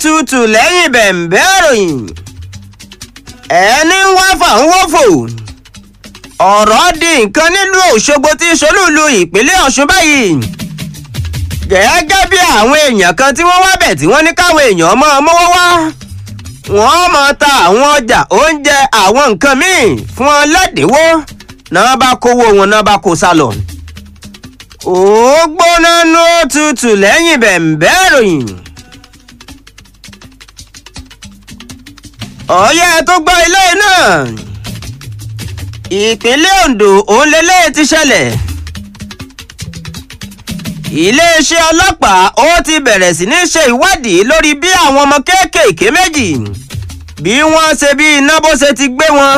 tutù lẹ́yìn bẹ̀m̀bẹ́ ìròyìn ẹni ń wá fàún wọ́fò ọ̀rọ̀ di nǹkan nílùú Òṣogbo tí solúlu ìpínlẹ̀ Ọ̀ṣun báyìí gẹ́gẹ́ bí àwọn èèyàn kan tí wọ́n wá bẹ̀ tí wọ́n ní káwọn èèyàn máa mówó wá wọ́n máa ta àwọn ọjà oúnjẹ àwọn nǹkan míì fún wọn lẹ́dínwó náà bá kówó wọn náà bá kó sálọ. ó gbóná nú tutù lẹ́yìn bẹ̀m̀bẹ́ ìròyìn. ọ̀yẹ́ tó gbọ́ ilé náà ìpínlẹ̀ Ondo òun lélẹ́yìí ti ṣẹlẹ̀ iléeṣẹ́ ọlọ́pàá ó ti bẹ̀rẹ̀ sí ní ṣe ìwádìí lórí bí àwọn ọmọ kéékèèké méjì bí wọ́n ṣe bí iná bó ṣe ti gbé wọn.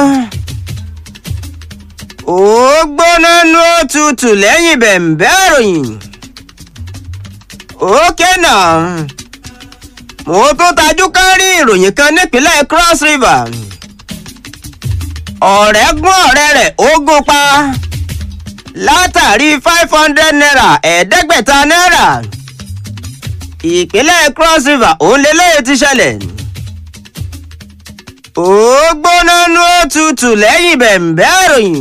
ó gbóná nú òtútù lẹ́yìn bẹ̀m̀bẹ́ ìròyìn. ókè náà mo tún tajú kán rí ìròyìn kan nípínlẹ̀ Cross River. ọ̀rẹ́ gún ọ̀rẹ́ rẹ̀ ó gún pa látàrí five hundred naira ẹ̀ẹ́dẹ́gbẹ̀ta náírà ìpínlẹ̀ Cross River òun lélẹ́yìí ti ṣẹlẹ̀ ó gbóná nú òtútù lẹ́yìn bẹ̀m̀bẹ́ ìròyìn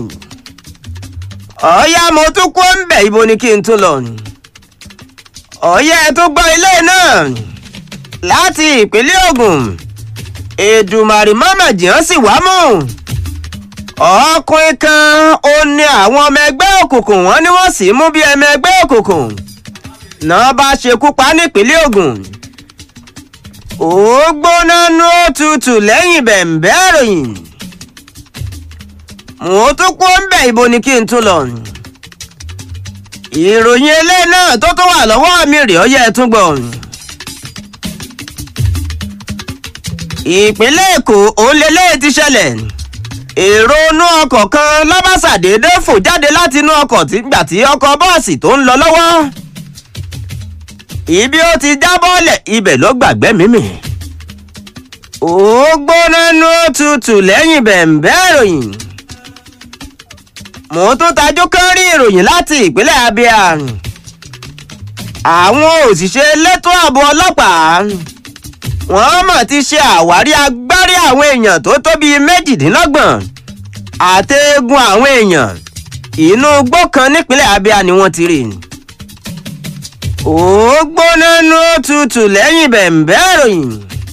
ọ̀yá mo tún kó ń bẹ̀ ibo ni kí n tún lọ ọ̀yá ẹ tún gbọ́ ilé náà láti ìpínlẹ̀ Ògùn Èdùmàrè mọ́mọ́ jìyàn sì wá mú ọkùnrin kan ó ní àwọn ọmọ ẹgbẹ́ òkùnkùn wọn ni wọ́n sì mú bí ọmọ ẹgbẹ́ òkùnkùn náà bá ṣekú pa nípínlẹ̀ Ògùn ó gbóná nú òtútù lẹ́yìn bẹ̀m̀bẹ́ ìròyìn mo tún kó ń bẹ̀ ibo ni kí n tún lọ ìròyìn eléyìí náà tó tún wà lọ́wọ́ mi rèé ọyẹ́ tún gbọ́ ìpínlẹ̀ Èkó òun lélẹ́yìí ti ṣẹlẹ̀ èrò inú ọkọ̀ kan lọ́bàṣàdédé fò jáde láti inú ọkọ̀ nígbà tí ọkọ̀ bọ́ọ̀sì tó ń lọ lọ́wọ́ ibi ó ti já bọ́ọ̀lẹ̀ ibẹ̀ ló gbàgbé mímì ó gbóná nú tutù lẹ́yìn bẹ̀m̀bẹ́ ìròyìn mo tún tajú kán rí ìròyìn láti ìpínlẹ̀ Abia àwọn òṣìṣẹ́ elétò ààbò ọlọ́pàá wọ́n mọ̀ ti ṣe àwárí agbárí àwọn èèyàn tó tó bíi méjìdínlọ́gbọ̀n àtẹ̀gùn àwọn èèyàn inú igbó kan nípínlẹ̀ Abia ni wọ́n ti rí ó gbóná nú tutù lẹ́yìn bẹ̀m̀bẹ́ ìròyìn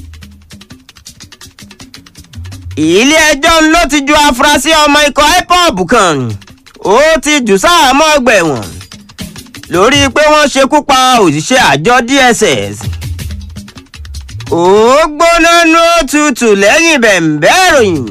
ilé ẹjọ́ ló ti ju afurasí ọmọ ikọ̀ IPOB kan ó ti jù sáàmọ́ ọgbà ẹ̀wọ̀n lórí pé wọ́n ṣekú pa òṣìṣẹ́ àjọ DSS ó gbóná nú tutù lẹ́yìn bẹ̀m̀bẹ́ ìròyìn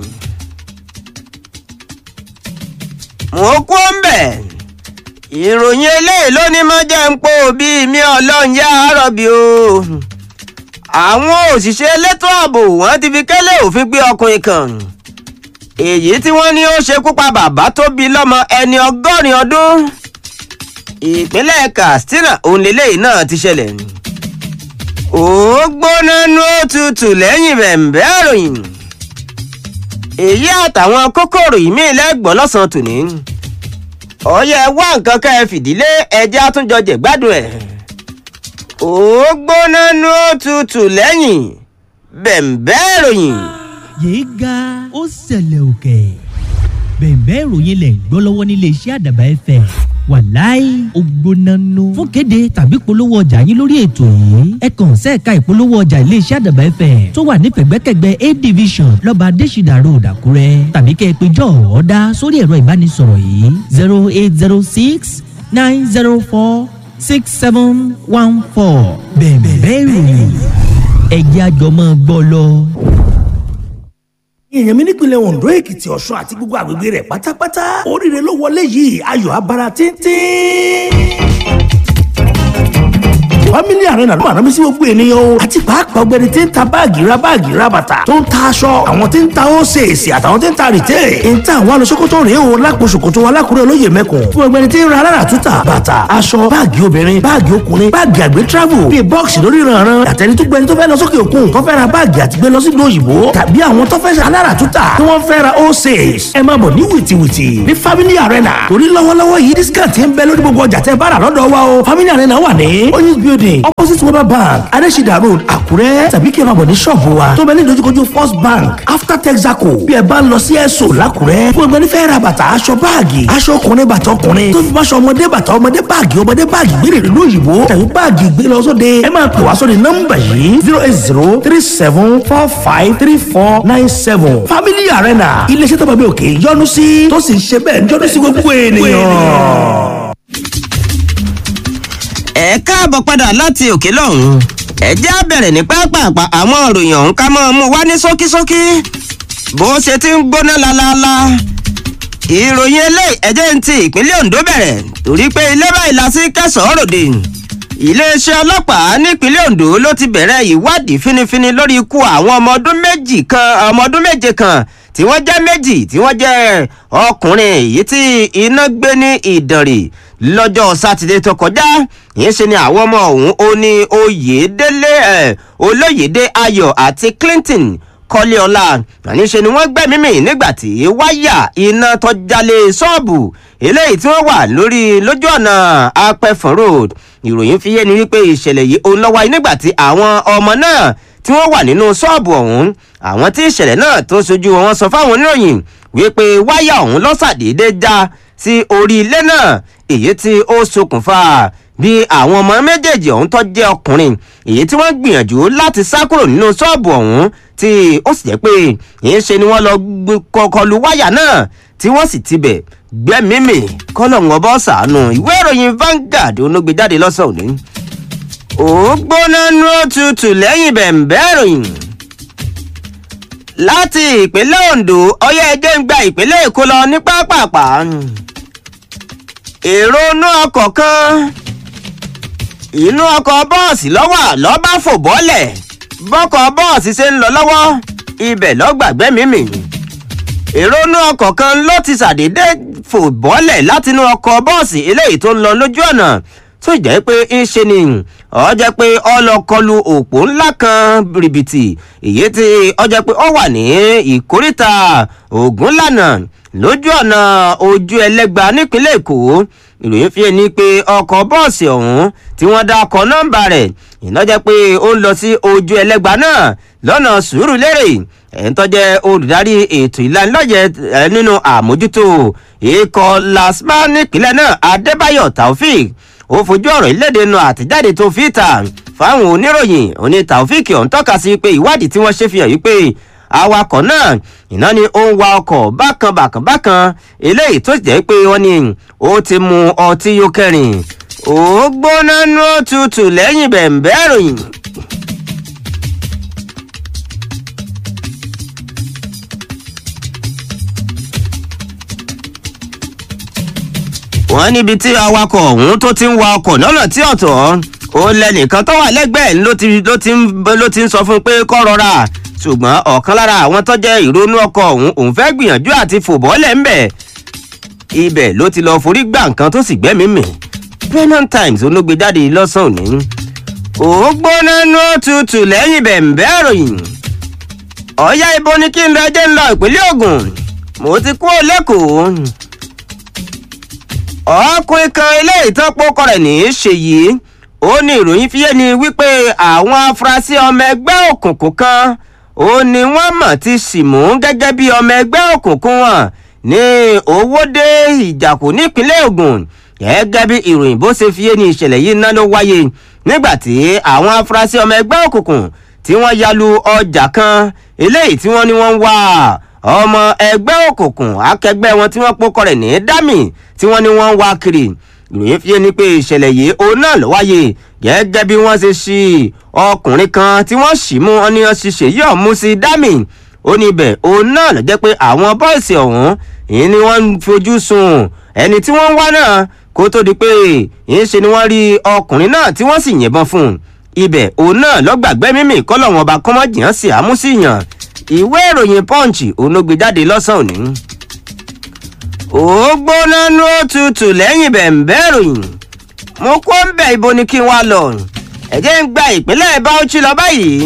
mo kú ń bẹ̀ ìròyìn eléyìí ló ní mọ́ jẹ́ ń pò bíi mi ọlọ́run yá àárọ̀bí o àwọn òṣìṣẹ́ elétò ààbò wọ́n ti fi kẹ́lẹ́ òfin gbé ọkùnrin kan èyí tí wọ́n ní ó ṣekú pa bàbá tó bí lọ́mọ ẹni ọgọ́rin ọdún ìpínlẹ̀ Katsina òun lélẹ́yìí náà ti ṣẹlẹ̀ ó gbóná nú òtútù lẹ́yìn bẹ̀m̀bẹ́ ìròyìn èyí àtàwọn kókòrò ìmí lẹ́gbọ̀n lọ́sàn-án tòní ọyẹ wá nǹkan ká ẹ fìdílé ẹjẹ́ àtúnjọ jẹ̀gbádùn ẹ̀ ó gbóná nú òtútù lẹ́yìn bẹ̀m̀bẹ́ ìròyìn. yéé ga ó ṣẹlẹ̀ òkè bẹ̀m̀bẹ́ ìròyìn lẹ̀ ń gbọ́ lọ́wọ́ nílé iṣẹ́ àdàbà ẹ̀fẹ̀ wàláì ó gbóná nù. fún kéde tàbí polówó ọjà yín lórí ètò yìí ẹ kàn sẹ́ẹ̀ka ìpolówó ọjà iléeṣẹ́ àdàbà ẹ̀fẹ̀ tó wà ní pẹ̀gbẹ́kẹ̀gbẹ́ a division lọ́ba adésìdà road àkúrẹ́ tàbí kẹ́ ẹ pé jọ ọ̀ọ́dá sórí ẹ̀rọ ìbánisọ̀rọ̀ yìí zero eight zero six nine zero four six seven one four bẹ̀m̀bẹ́ ìròyìn ẹ̀jẹ̀ àjọmọ́ gbọ́ lọ èèyàn mi nípìnlẹ̀ Ondo Èkìtì Ọ̀ṣun àti gbogbo àgbègbè rẹ̀ pátápátá oríire ló wọlé yìí ayọ̀ abara tíntín family arena ló máa rán mi sí gbogbo ènìyàn o àti pàápàá ọ̀gbẹ́ni tí ń ta báàgì ra báàgì ra bàtà tó ń ta aṣọ àwọn tí ń ta ósèèsì àtàwọn tí ń ta rìtẹ́ ń ta àwọn alọ́sọ́kọ́tọ̀ rèé o lápò ṣòkòtò alákùrẹ́ olóyè mẹ́kùn fún ọ̀gbẹ́ni tí ń ra alára túta bàtà aṣọ báàgì obìnrin báàgì ọkùnrin báàgì àgbẹ̀ travel bíi bọ́ọ̀sì lórí ìrànràn àtẹni tó gbẹni tó fẹ́ lọ sókè òkun tó fẹ́ ra báàgì àti gbé lọ sí ìlú òyìnbó tàbí àwọn tó fẹ́ alára túta tí wọ́n fẹ́ ra ósèès ẹ máa bọ̀ ní wìtìwìtì ní family arena torí lọ́wọ́lọ́wọ́ yìí discount ń bẹ lórí gbogbo ọjà tẹ́ bá rà lọ́dọ̀ wa o family arena wà ní oyinz building building opposite weber bank adesida road àkúrẹ́ tàbí kí ẹ máa bọ̀ ní ṣọ́ọ̀bù wa tó bẹ ní ìdojúkojú first bank after texaco bí ẹ bá ń lọ sí ẹ̀sọ́ làkúrẹ́ fún ẹgbẹ́ nífẹ̀ẹ́ ra bàtà aṣọ báàgì aṣọ ọkùnrin bàtà ọkùnrin tó fi bá aṣọ ọmọdé bàtà ọmọdé báàgì ọmọdé báàgì gbére ìlú òyìnbó tàbí báàgì gbé lọ sóde ẹ máa pè wá sóde nọ́mbà yìí zero eight zero three seven four five three four nine seven family arena iléeṣẹ́ tó bá bí òkè yọ́nú sí tó sì ń ṣe bẹ́ẹ̀ yọ́nú sí gbogbo ènìyàn. ẹ káàbọ̀ padà láti òkè lọ́hùn ẹ jẹ́ á bẹ̀rẹ̀ ní pápápá àwọn ìròyìn ọ̀hún ká mọ́ ọ mú wá ní ṣókíṣókí bó ṣe ti ń gbóná lálálá ìròyìn eléyìí ẹ̀jẹ̀ ń ti ìpínlẹ̀ Ondo bẹ̀rẹ̀ torí pé ilé báyìí la sí kẹsàn-án ròde iléeṣẹ́ ọlọ́pàá nípínlẹ̀ Ondo ló ti bẹ̀rẹ̀ ìwádìí fínífíní lórí ikú àwọn ọmọ ọdún méjì kan ọmọ ọdún méje kan tí wọ́n jẹ́ méjì tí wọ́n jẹ́ ọkùnrin èyí tí iná gbé ní Ìdànrè lọ́jọ́ sátidé tó kọjá yìí ṣe ni àwọn ọmọ ọ̀hún ó ní Oyèdélé ẹ̀ Olóyèdé Ayọ̀ àti Clinton kọ́léọlá àníṣe ni wọ́n gbẹ́mí mì nígbà tí wáyà iná tó jalè ṣọ́ọ̀bù eléyìí tí wọ́n wà lórí lójú ọ̀nà apẹ̀fọ̀n road ìròyìn fi yé ni wípé ìṣẹ̀lẹ̀ yìí ó lọ́wọ́ nígbà tí àwọn ọmọ náà tí wọ́n wà nínú ṣọ́ọ̀bù ọ̀hún àwọn tí ìṣẹ̀lẹ̀ náà tó ṣojú wọn sọ fáwọn oníròyìn wípé wáyà ọ̀hún lọ́sàdédé já sí orí ilé náà èyí tí ó ṣokùnfà bí àwọn ọmọ méjèèjì ọ̀hún tó jẹ́ ọkùnrin èyí tí wọ́n gbìyànjú láti sá kúrò nínú ṣọ́ọ̀bù ọ̀hún tí ó sì jẹ́ pé yìí ṣe ni wọ́n lọ kọlu wáyà náà tí wọ́n sì tibẹ̀ gbẹ́mímì kọ́lọ́hún bọ́ sàánú ìwé ìròyìn Vanguard onógbèjáde lọ́sàn-án òní. ó gbóná nú òtútù lẹ́yìn bẹ̀m̀bẹ́ ìròyìn láti ìpínlẹ̀ Ondo ọyẹ́ ẹjẹ́ ń gba ìpínlẹ̀ Èkó lọ ní pápápá èrò inú ọkọ̀ kan inú ọkọ̀ bọ́ọ̀sì lọ́wọ́ lọ́ba fò bọ́lẹ̀ bọ́kọ̀ bọ́ọ̀sì ṣe ń lọ lọ́wọ́ ibẹ̀ lọ́gbàgbé mímì èrò inú ọkọ̀ kan ló ti ṣàdédé fò bọ́lẹ̀ látinú ọkọ̀ bọ́ọ̀sì eléyìí tó ń lọ lójú ọ̀nà tó jẹ́ pé ń ṣe ni ó jẹ́ pé ó lọ kọlu òpó ńlá kan rìbìtì èyí tí ó jẹ́ pé ó wà ní ìkóríta Ògúnlànà lójú ọ̀nà ojú ẹlẹ́gba nípínlẹ̀ Èkó ìròyìn fi ẹni pé ọkọ̀ bọ́ọ̀sì ọ̀hún tí wọ́n dá ọkọ̀ nọ́mbà rẹ̀ iná jẹ́ pé ó ń lọ sí ojú ẹlẹ́gba náà lọ́nà Sùúrùlérè ẹ̀ń tó jẹ́ olùdarí ètò ìlanilọ́yẹ̀ nínú àmójútó ikọ̀ lasma nípínlẹ̀ náà Adébáyọ̀ Taofik ó fojú ọ̀rọ̀ ìlédè nu àtẹ̀jáde tó fi ta fáwọn oníròyìn oní Taofik ọ̀hún tọ́ka sí pé ìwádìí tí wọ́n ṣe fi hàn wípé awakọ̀ náà iná ni ó ń wa ọkọ̀ bákan bákan bákan eléyìí tó jẹ́ pé wọ́n ní ó ti mu ọtí yó kẹrin ó gbóná nú òtútù lẹ́yìn bẹ̀m̀bẹ́ ìròyìn. wọ́n níbi tí awakọ̀ ọ̀hún tó ti ń wa ọkọ̀ lọ́nà tí ọ̀tọ̀ ó lẹ́nìkan tó wà lẹ́gbẹ̀ẹ́ ló ti ló ti ń ló ti ń sọ fún un pé kó rọra ṣùgbọ́n ọ̀kan lára àwọn tó jẹ́ ìrònú ọkọ̀ ọ̀hún òun fẹ́ gbìyànjú àti fò bọ́lẹ̀ ńbẹ̀ ibẹ̀ ló ti lọ forí gbà nǹkan tó sì gbẹ́mí mì Premium Times olóògbé jáde lọ́sàn-án òní ó gbóná nú tutù lẹ́yìn bẹ̀m̀bẹ́ ìròyìn ọ̀yá ibo ni kí n lọ jẹ́ ń lọ ìpínlẹ̀ Ògùn mo ti kú lẹ́kọ̀ọ́ ọkùnrin kan eléyìí tán pọ́kọ rẹ̀ ní í ṣe yìí ó ní ìròyìn fi yé ni wípé àwọn afurasí ọmọ ẹgbẹ́ òkùnkùn kan ó ní wọ́n mọ̀ ti sì mú gẹ́gẹ́ bí ọmọ ẹgbẹ́ òkùnkùn wọn ní owóde ìjàkú nípínlẹ̀ Ògùn gẹ́gẹ́ bí ìròyìn bó ṣe fi yé ni ìṣẹ̀lẹ̀ yìí náà ló wáyé nígbà tí àwọn afurasí ọmọ ẹgbẹ́ òkùnkùn tí wọ́n yalu ọjà kan eléyìí tí wọ́n ní wọ́n ń wá ọmọ ẹgbẹ́ òkùnkùn akẹgbẹ́ wọn tí wọ́n pọ́kọ rẹ̀ ní dami tí wọ́n ní wọ́n ń wá kiri ìròyìn fi ni pé ìṣẹ̀lẹ̀ yìí òun náà ló wáyé gẹ́gẹ́ bí wọ́n ṣe ṣí ọkùnrin kan tí wọ́n ṣì mú wọn ní ṣiṣẹ́ yóò mú sí dami ó ní ibẹ̀ òun náà ló jẹ́ pé àwọn bọ́ọ̀sì ọ̀hún ìyẹn ni wọ́n ń fojú sùn ẹni tí wọ́n ń wá náà kó tó di pé ìyẹn ṣe ni wọ́n rí ọkùnrin náà tí wọ́n sì yìnbọn fún un ibẹ̀ òun náà lọ́gbàgbé mímì kọ́lọ̀ wọn ọba kọ́mọ́jìyàn sí àmúsíyàn ìwé ìròyìn punch òun ló gbé jáde lọ́sàn-án òní. ó gbóná nú òtútù lẹ́yìn bẹ̀m̀bẹ́ ìròyìn mo kó ń bẹ̀ ibo ni kí n wá lọ ẹ̀jẹ̀ ń gba ìpínlẹ̀ Bauchi lọ báyìí.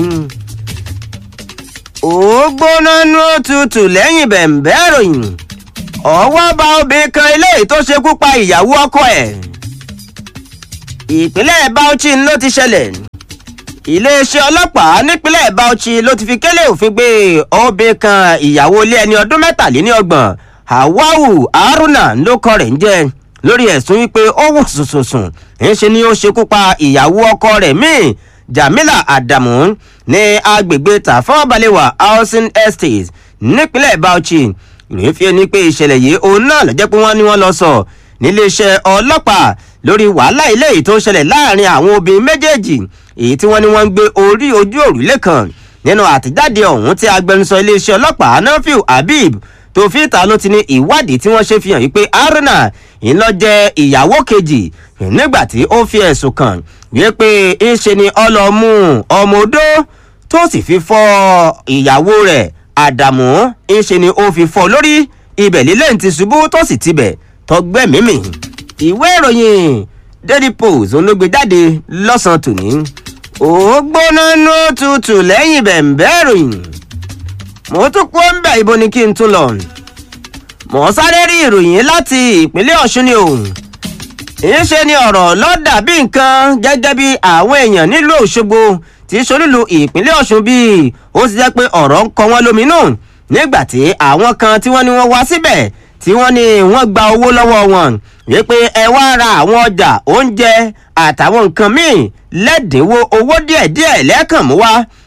ó gbóná nú òtútù lẹ́yìn bẹ̀m̀bẹ́ ìròyìn ọwọ́ bá obìnrin kan eléyìí tó ṣekú pa ìyàwó ọkọ ẹ̀. ìpínlẹ̀ bauchi ló ti ṣẹlẹ̀ iléeṣẹ́ ọlọ́pàá nípínlẹ̀ bauchi ló ti fi kélé òfin gbé obìnrin kan ìyàwó ilé ẹni ọdún mẹ́tàléníọgbọ̀n hawawu haruna ló kọ rẹ̀ ń jẹ́ lórí ẹ̀sùn wípé ó wù sùnsùnsùn ńṣe ni ó ṣekú pa ìyàwó ọkọ rẹ̀ míì jamila adamu ní agbègbè tafọ́balẹ̀wà housing estate nípínlẹ̀ bauchi ìròyìn fi ẹni pé ìṣẹ̀lẹ̀ yìí òun náà lọ́jọ́ pé wọ́n ní wọ́n lọ sọ níléeṣẹ́ ọlọ́pàá lórí wàhálà ilé yìí tó ṣẹlẹ̀ láàrin àwọn obìnrin méjèèjì èyí tí wọ́n ní wọ́n ń gbé orí ojú òrùlé kan nínú àtẹ̀jáde ọ̀hún tí agbẹnusọ iléeṣẹ́ ọlọ́pàá nafiu habib tó fi ìta ló ti ní ìwádìí tí wọ́n ṣe fi hàn wípé haruna ńlọ jẹ́ ìyàwó kejì nígbà tí ó fi ẹ̀sùn kàn wípé ńṣe ni ọlọ́mú ọmọ odó tó sì fi fọ́ ìyàwó rẹ̀ àdàmú ńṣe ni ó fi fọ́ lórí ibẹ̀ lílẹ̀ ti ṣubú tó sì tibẹ̀ tọgbẹ́mímì ìwé ìròyìn daily post olóògbé jáde lọ́sàn-án tòní ó gbóná ní tutù lẹ́yìn bẹ̀m̀bẹ́ ìròyìn mo tún kó ń bẹ̀ ibo ni kí n tún lọ mo sáré rí ìròyìn láti ìpínlẹ̀ ọ̀ṣun ni o ìṣe ni ọ̀rọ̀ lọ́dà bí nǹkan gẹ́gẹ́ bí àwọn èèyàn nílùú òṣogbo tí solúlu ìpínlẹ̀ ọ̀ṣun bíi ó ti jẹ́ pé ọ̀rọ̀ ń kọ wọ́n lóminú nígbà tí àwọn kan tí wọ́n ní wọ́n wá síbẹ̀ tí wọ́n ní wọ́n gba owó lọ́wọ́ wọn wípé ẹ wá ra àwọn ọjà oúnjẹ àtàwọn nǹkan míì lẹ́dínwó owó díẹ̀díẹ̀ lẹ́ẹ̀kan mú wá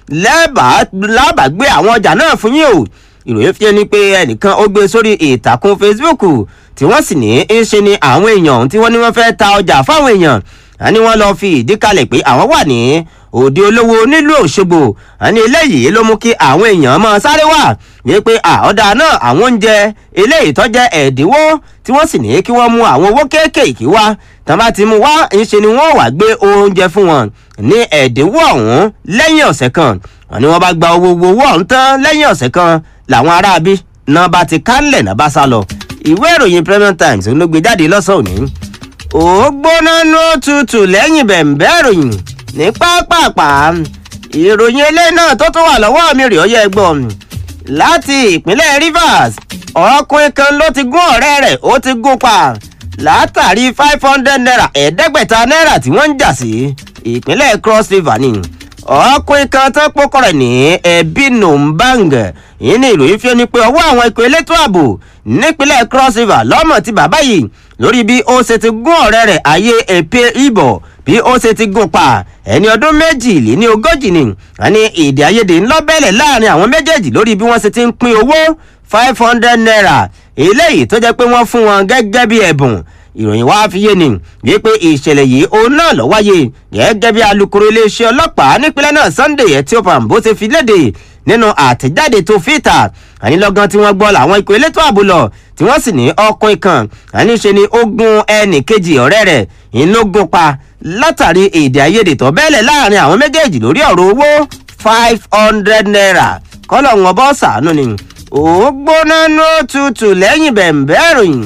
lábàgbé àwọn ọjà náà fún yín o ìròyìn fi ni pé ẹnìkan ó gbé sórí ìtàkùn facebook tí wọ́n sì ní í ṣe ni àwọn èèyàn tí wọ́n ní wọ́n fẹ́ ta ọjà fáwọn èèyàn á ní wọ́n lọ fi ìdí kalẹ̀ pé àwọn wà ní òde olówó nílùú òṣogbo àní eléyìí ló mú kí àwọn èèyàn máa sáré wá wípé àọ́dà náà àwọn oúnjẹ eléyìí tó jẹ́ ẹ̀dínwó tí wọ́n sì ní kí wọ́n mú àwọn owó kéékèèké wá tán bá ti mú wá ńṣe ni wọ́n wá gbé oúnjẹ fún wọn ní ẹ̀dínwó ọ̀hún lẹ́yìn ọ̀sẹ̀ kan wọn ni wọ́n bá gba owó owó ọ̀hún tán lẹ́yìn ọ̀sẹ̀ kan làwọn aráabí náà bá ti kánlẹ̀ náà bá sá lọ ìwé ìròyìn premium times ló gbé jáde lọ́sàn-án òní ó gbóná ní òtútù lẹ́yìn bẹ̀m̀bẹ́ ìròyìn ní pápápá ìròyìn eléyìí náà tó tún wà lọ́wọ́ mi rè ọyẹ́ ẹgbọ́n láti ìpínlẹ̀ rivers ọkùnrin kan ló ti gún ọ̀rẹ́ rẹ̀ ó ti gún pa látàrí five hundred naira ẹ̀ẹ́dẹ́gbẹ̀ta náírà tí wọ́n ń jà sí ìpínlẹ̀ cross river ni ọkùnrin kan tó pokọ rẹ̀ ní ẹbí nombang yìí ni ìròyìn fi ni pé ọwọ́ àwọn ikọ̀ elétò ààbò nípínlẹ̀ cross river lọ́mọ ti bàbá yìí lórí bí ó ṣe ti gún ọ̀rẹ́ rẹ̀ ayé èpè ìbọ̀ bí ó ṣe ti gún pa ẹni ọdún méjìlé ní ogójì ni àní èdè àìyedè ńlọ́bẹ̀lẹ̀ láàrin àwọn méjèèjì lórí bí wọ́n ṣe ti ń pín owó five hundred naira eléyìí tó jẹ́ pé wọ́n fún wọn gẹ́gẹ́ bí ẹ̀bùn ìròyìn wá fi yé ni wípé ìṣẹ̀lẹ̀ yìí òun náà lọ wáyé gẹ́gẹ́ bí alūkkóró iléeṣẹ́ ọlọ́pàá nípínlẹ̀ náà sunday ethiopian bó ṣe fi léde nínú àtẹ̀jáde tó fìtà ànílọ́gán tí wọ́n gbọ́ làwọn ikọ̀ elétò ààbò lọ tí wọ́n sì ní ọkùnrin kan àníṣe ni ó gun ẹnì kejì ọ̀rẹ́ rẹ̀ ìlógún pa látàrí èdè àìyedè tó bẹ́ẹ̀lẹ̀ láàrin àwọn méjèèjì lórí ọ̀rọ̀ owó five hundred naira kọ́lọ̀ wọn bọ́ sàánú ni ó gbóná ní òtútù lẹ́yìn bẹ̀m̀bẹ́ ìròyìn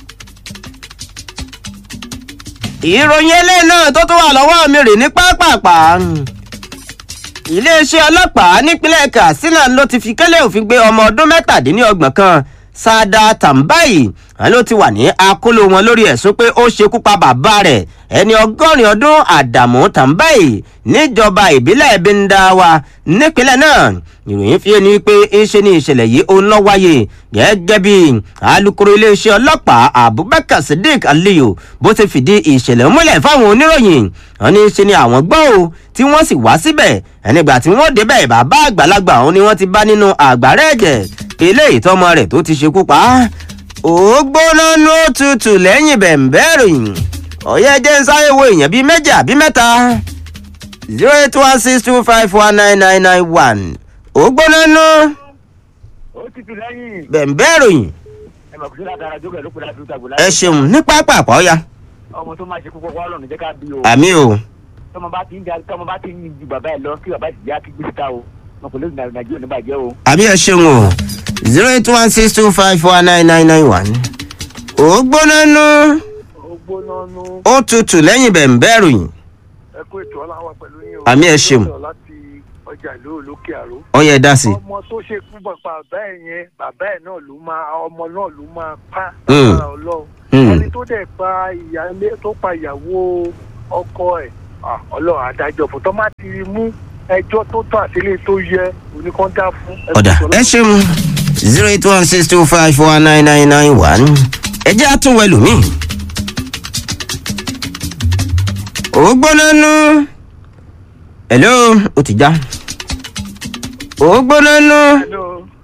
ìròyìn eléyìí náà tó tún wà lọ́wọ́ mi rè ní pápápá iléeṣẹ́ ọlọ́pàá nípínlẹ̀ katsina ló ti fi kẹ́lẹ́ òfin gbé ọmọ ọdún mẹ́tàdínlọ́gbọ̀n kan sada tambayi wọn ló ti wà ní akóló wọn lórí ẹ̀sùn pé ó ṣekú pa bàbá rẹ̀ ẹni ọgọ́rin ọdún àdàmú tambayi níjọba ìbílẹ̀ bindawa nípínlẹ̀ náà ìròyìn fi ni pé ńṣe ni ìṣẹ̀lẹ̀ yìí ó ń lọ wáyé gẹ́gẹ́ bí alūkkóró iléeṣẹ́ ọlọ́pàá abubakar sadiq aliyu bó ti fìdí ìṣẹ̀lẹ̀ múlẹ̀ fáwọn oníròyìn wọn ní ṣe ni àwọn gbọ́ o tí wọ́n sì wá síbẹ̀ ẹnìgbà tí wọ́n débẹ̀ bàbá àgbàlagbà òun ni wọ́n ti bá nínú àgbàrá ẹ̀jẹ̀ eléyìí tọmọ rẹ̀ tó ti ṣekú pa á ó gbóná ní òtútù lẹ́yìn bẹ̀m̀bẹ́ ròyìn ọ̀yẹ́ jẹ́ ń sáré wo èèyàn bíi méjì àbí mẹ́ta zero eight one six two five one nine nine nine one ó gbóná ní ó ti fi lẹ́yìn bẹ̀m̀bẹ́ ròyìn ẹ mọ̀ kó sí látara jókè ló kó láti dúdà gbọ́dá. ẹ ṣeun ní pápá àpáọ́yá ọmọ tó máa ṣe kókó kọ́ ọlọ́run jẹ́ ká bí o. àmì o tọmọ bá ti ń da tọmọ bá ti ń yin ju bàbá ẹ lọ kí bàbá ti já kí gbé síta o wọn kò lè nà nàìjíríà níbàjẹ́ o. àbí ẹ ṣeun o zero eight one six two five one nine nine nine one ó gbóná ní ó gbóná nú ó tutù lẹ́yìn bẹ̀m̀bẹ́ ròyìn ẹ kó ètò ọláwà pẹ̀lú yín o. Àmì ẹ ṣeun. láti ọjà ìlú olókè àró. ọ̀yẹ́ dá sí ọmọ tó ṣe fún bàbá ẹ yẹn bàbá ẹ náà ló máa ọmọ náà ló máa pa Mm. lára ọlọ́run Mm. ẹni tó dẹ̀ pa ìyáálé tó pa ìyàwó ọkọ ẹ̀ ah, ọlọ́run adájọ́ fún tọ́ máa ti mú ẹjọ́ tó tọ́ àtìlẹ́ tó yẹ oníkan dá fún. ọ̀dà ẹ ṣeun zero eight one six two five four nine nine nine one ẹ jẹ́ àtúnwẹ̀ lómi. ó gbóná nú hello ó ti já ó gbóná nú hello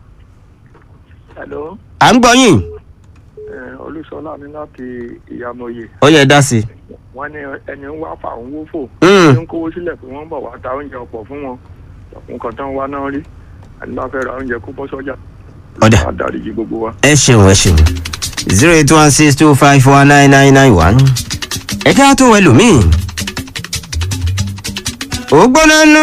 hello à ń gbọ́ yín olùsọlá mi láti ìyàmọye ó yẹ dá sí i. wọn ní ẹni ń wá fà ń wófò Mm. ń kówó sílẹ̀ pé wọ́n bọ̀ wá ta oúnjẹ ọ̀pọ̀ fún wọn nǹkan tán wá náà rí ẹni bá fẹ́ ra oúnjẹ kó bọ́ sọ́jà ọ̀dà á dáríjì gbogbo wa. ẹ ṣeun ẹ ṣeun zero eight one six two five four nine nine nine one ẹ jẹ́ àtúnwẹ̀ lómi. ó gbóná nú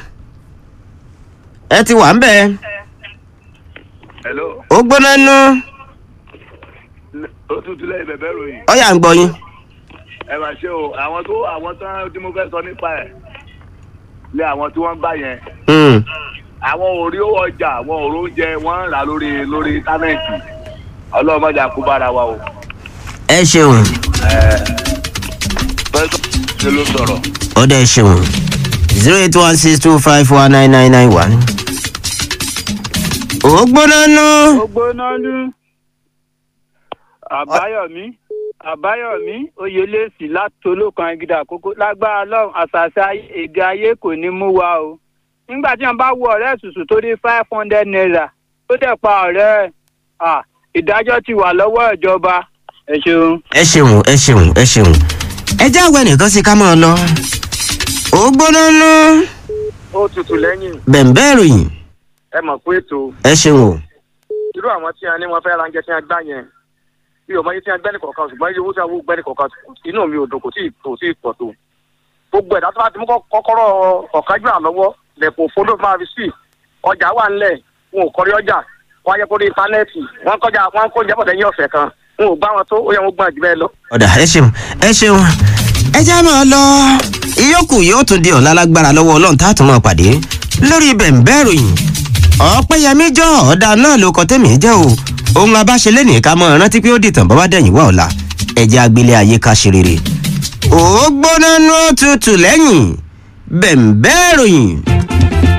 ẹ ti wà ń bẹ̀ hello ó gbóná nú ó tutù lẹ́yìn bẹ̀bẹ̀ ròyìn ó yà ń gbọ́ yín. ẹ máa ṣe o àwọn tó àwọn tán tí mo fẹ́ sọ nípa ẹ̀ lé àwọn tí wọ́n ń gbà yẹn Mm. àwọn ò rí owó ọjà àwọn ò rí oúnjẹ wọ́n ń rà lórí lórí íńtánẹ́ẹ̀tì ọlọ́mọdé àkúbára wa o. ẹ ṣeun pẹ́sọ́ ṣe ló sọ̀rọ̀. ọdẹ ẹ ṣeun zero eight one six two five four nine nine nine one. ó gbóná nú ògbónálú àbáyọmí àbáyọmí oyèlẹsì láti olókan agídá àkókò lágbára lọrun àṣàṣà èdè ayé kò ní mú wa o nígbà tí wọn bá wo ọrẹ ṣùṣù tó dé five hundred naira tó dẹ pa ọrẹ ẹ ah, ìdájọ ti wà lọwọ ìjọba ẹ ṣeun. ẹ ṣeun ẹ ṣeun ẹ ṣeun ẹ jẹ́ àwẹ̀ nìkan sí ká máa lọ. ó gbóná nú ó tutù lẹ́yìn bẹ̀m̀bẹ́ ìròyìn ẹ mọ̀ pé ètò ẹ ṣeun o. irú àwọn tí a ní wọn fẹ́ ra oúnjẹ tí a gbá yẹn bí o mọ iye tí a gbẹ́ni kọ̀ọ̀kan ṣùgbọ́n iye owó tí a wó gbẹ́ni kọ̀ọ̀kan inú mi ò dùn kò tí ì kò tí ì pọ̀ tó gbogbo ẹ̀dá tó bá ti mú kọ́- kọ́kọ́rọ́ ọ̀kájú àlọ́wọ́ lẹ̀kùn fódó máa fi sí ọjà wà ńlẹ̀ wọn ò kọrí ọjà wọn á yẹ kó rí íńtánẹ́ẹ̀tì wọn kọjá wọn kó jẹ́ bọ̀dẹ̀ ní ọ̀sẹ̀ kan wọn ò gbá wọn tó ó yẹ wọn gbọ́n jù bẹ́ẹ̀ lọ. ọ̀dà ẹ ṣeun ẹ ṣeun ẹ já máa lọ ìyókù yóò tún di ọ̀la lágbára lọ́wọ́ ọlọ́run tá a tún máa pàdé lórí bẹ̀m̀bẹ́ ìròyìn ọ̀pẹ́yẹmí jọ ọ̀dà náà ló kọ tẹ́mi jẹ́ o ohun abáṣe lẹ́nìí ká mọ́ rántí pé ó dìtàn bọ́ bá dẹ̀yìn wá ọ̀la ẹ̀jẹ̀ agbélé ayé ká ṣe rere ó gbóná nú tutù lẹ́yìn bẹ̀m̀bẹ́ ìròyìn.